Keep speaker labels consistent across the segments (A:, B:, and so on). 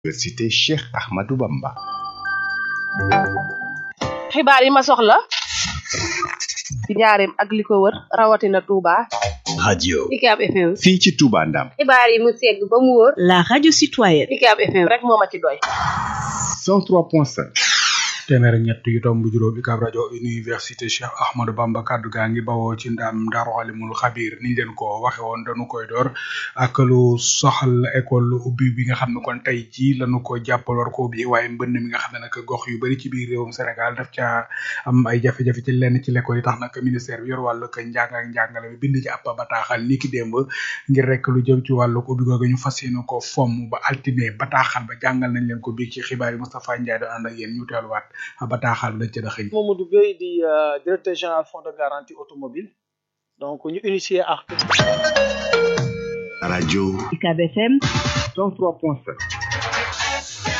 A: Université Cheikh Ahmadou Bamba.
B: xibaar yi ma soxla ci njaareem ak li ko wër rawatina Touba.
A: radio
C: UCAB FM.
A: fii ci Touba Ndam.
C: xibaar yi mu segg ba mu wóor.
D: La radio citoyenne.
C: UCAB FM
B: rek moo ma ci doy.
A: 103.5.
E: téeméer ak ñett yu tomb juróom UCAB rajo université Cheikh Ahmadou Bamba kaddu gaa ngi bawoo ci ndam Daaru Alimul Xabiir niñ leen ko waxe woon dañu koy door ak lu soxal école ubbi bi nga xam ne kon tey jii lañu ko jàppal war ko ubbi waaye mbënn mi nga xam ne nag gox yu bari ci biir réewum Sénégal daf caa am ay jafe-jafe ci lenn ci l'école yi tax nag ministère bi yor wàllu ko njàng ak njàngale mi bind ci ab bataaxal ni ki démb ngir rek lu jëm ci wàllu ubbi googu ñu fas yéene ko fomm ba altine bataaxal ba jàngal nañ leen ko biig ci xibaar yi Moustapha Ndiaye doon ànd ak yéen ñu teeluwaat bataaxal lañ ci daxëñ
F: Mamadou Gueye di directeur général fonds de garantie automobile donc ñu initié ak
A: radio
D: UCAB FM
A: 103.5.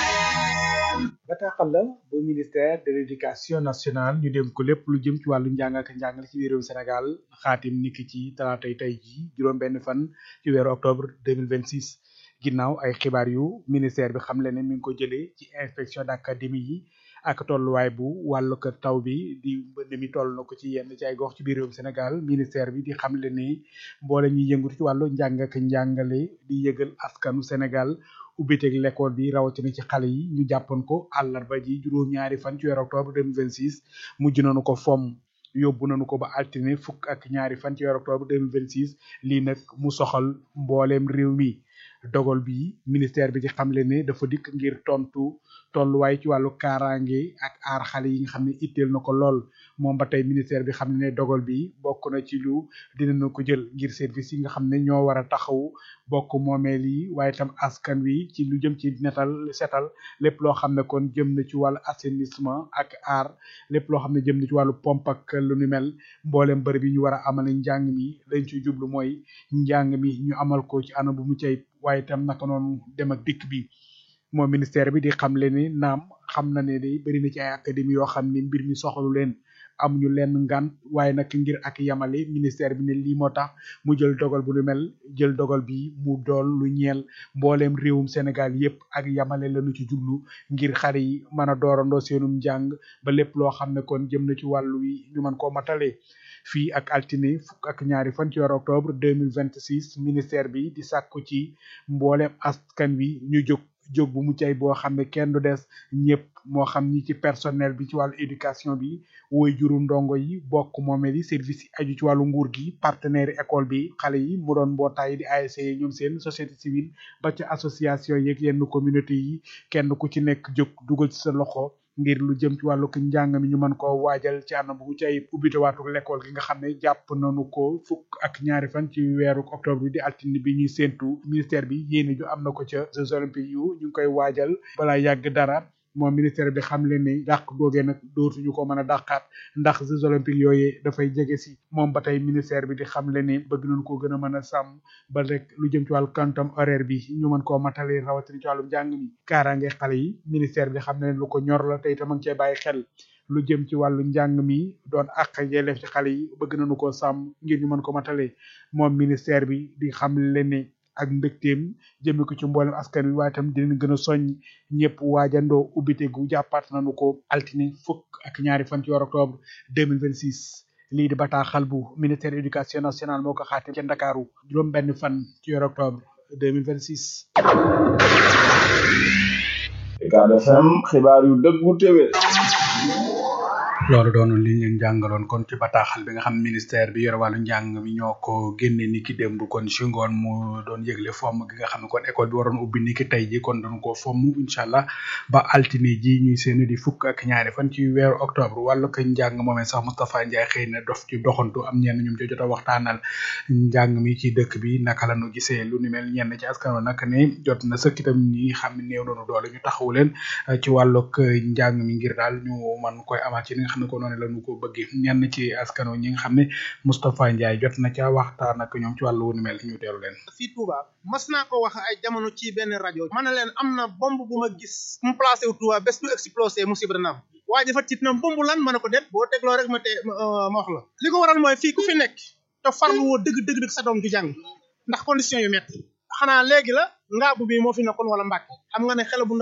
E: bataaxal la bu ministère de l'éducation nationale ñu dénk ko lépp lu jëm ci wàllu njàng ak njàngale ci biir réewum Sénégal xaatim niki ci talaatay tey ji juróom benn fan ci weeru octobre 2026 ginnaaw ay xibaar yu ministère bi xamle ne mi ngi ko jëlee ci inspection d'académie yi ak tolluwaay bu wàllu ko taw bi di mbënd mi toll na ko ci yenn ci ay gox ci biir réewum Sénégal ministère bi di xamle ni mboole ñuy yëngatu ci wàllu njàng ak njàngale di yëgal askanu Sénégal ubbiteeg l'école bi rawatina ci xale yi ñu jàppoon ko àllarba ji juróom-ñaari fan ci weeru octobre 2026 mujj nañu ko fomm yóbbu nañu ko ba altine fukk ak ñaari fan ci weeru octobre 2026 lii nag mu soxal mbooleem réew mi dogal bi ministère bi ci xamle ne dafa dikk ngir tontu tolluwaay ci wàllu kaaraange ak aar xale yi nga xam ne itteel na ko lool moom ba tey ministère bi xam ne ne dogal bi bokk na ci lu dinañu ko jël ngir service yi nga xam ne ñoo war a taxaw bokk moomeel yi waaye tam askan wi ci lu jëm ci netal setal lépp loo xam ne kon jëm na ci wàllu assainissement ak aar lépp loo xam ne jëm na ci wàllu pompe ak lu ni mel mboolem bërëb yi ñu war a amale njàng mi lañ ci jublu mooy njàng mi ñu amal ko ci anam bu mu cay waaye tam naka noonu dem ak dikk bi moom ministère bi di xamle ni naam xam na ne day bëri na ci ay académie yoo xam ne mbir mi soxalu leen am ñu leen ngan waaye nag ngir ak yamale ministère bi ne lii moo tax mu jël dogal bu lu mel jël dogal bi mu dool lu ñeel mbooleem réewum Sénégal yépp ak yamale lañu ci jublu ngir xale yi mën a doorandoo seenum njàng ba lépp loo xam ne kon jëm na ci wàllu wi ñu mën koo matale fii ak altine fukk ak ñaari fan ci weeru octobre 2026 ministère bi di sàkku ci mbooleem askan wi ñu jóg jóg bu mucc ay boo xam ne kenn du des ñëpp moo xam ñi ci personnel bi ci wàllu éducation bi woy juru ndongo yi bokk moomeel yi service yi aju ci wàllu nguur gi partenaire école bi xale yi mu doon mbootaay di ASC yi ñoom seen société civile ba ci association yeeg yenn communauté yi kenn ku ci nekk jóg dugal ci sa loxo ngir lu jëm ci wàllu njàng mi ñu mën koo waajal ci anam bu ci ay ubbite waatu l'école gi nga xam ne jàpp nañu ko fukk ak ñaari fan ci weeru octobre bi di altine bi ñuy séentu ministère bi yéene ju am na ko ca Jeux olympiques yu ñu ngi koy waajal balaa yàgg dara moom ministère bi xam leen ni dàq googee nag dootuñu ko mën a dàqaat ndax Jeux olympiques yooyee dafay jege si moom ba tey ministère bi di xam leen ni bëgg nañu ko gën a mën a sàmm ba rek lu jëm ci wàllu quantum horaire bi ñu mën koo matale rawatina ci wàllum njàng mi kaaraange xale yi ministère bi xam ne lu ko ñor la tey tam a ngi cee bàyyi xel lu jëm ci wàllu njàng mi doon àq yelleef ci xale yi bëgg nañu ko sàmm ngir ñu mën ko matale moom ministère bi di xam leen ni ak mbégteem jëme ko ci mboolem askan wi waaye tam dinañ gën a soññ ñëpp waajandoo ubbite gu jàppaat nañu ko altine fukk ak ñaari fan ci weeru octobre 2026 lii di bataaxal bu ministère éducation nationale moo ko xaatim ca Ndakaaru juróom benn fan ci weeru octobre 2026
G: UCAB FM xibaar yu dëggu téwé
E: loolu doon li ñu leen jàngaloon kon ci bataaxal bi nga xam ministère bi yore wàllu njàng mi ñoo ko génne ni ki démb kon ci ngoon mu doon yëgle fomm gi nga xam ne kon école bi waroon ubbi ni ki tey ji kon dañ ko fomm incha allah ba altine ji ñuy seeni di fukk ak ñaari fan ci weeru octobre wàllu ko njàng moomee sax Moustapha Ndiaye xëy na dof ci doxantu am ñenn ñoom ci jot a waxtaanal njàng mi ci dëkk bi naka la ñu gisee lu ni mel ñenn ci askan wa nag ne jot na sëkk itam ñi xam ne néew nañu doole ñu taxawu leen ci wàllug njàng mi ngir daal ñu man koy amaat ci li nga xam ne ko noonu la ñu ko bëggee ñenn ci askano ñi nga xam ne Moustapha Ndiaye jot na ca waxtaan ak ñoom ci wàllu wu ni mel ñu teelu leen
H: fii Touba mas naa ko wax ay jamono ci benn rajo ma ne leen am na bomb bu ma gis mu placé wu Touba bés bu explosé musiba dana am waaye dafa tiit na bomb lan ma ne ko déet boo tegloo rek ma te ma wax la li ko waral mooy fii ku fi nekk te farlu woo dëgg dëgg dëgg sa doom du jàng ndax condition yu metti xanaa léegi la ngaabu bi moo fi nekkoon wala mbàkke xam nga ne xele bu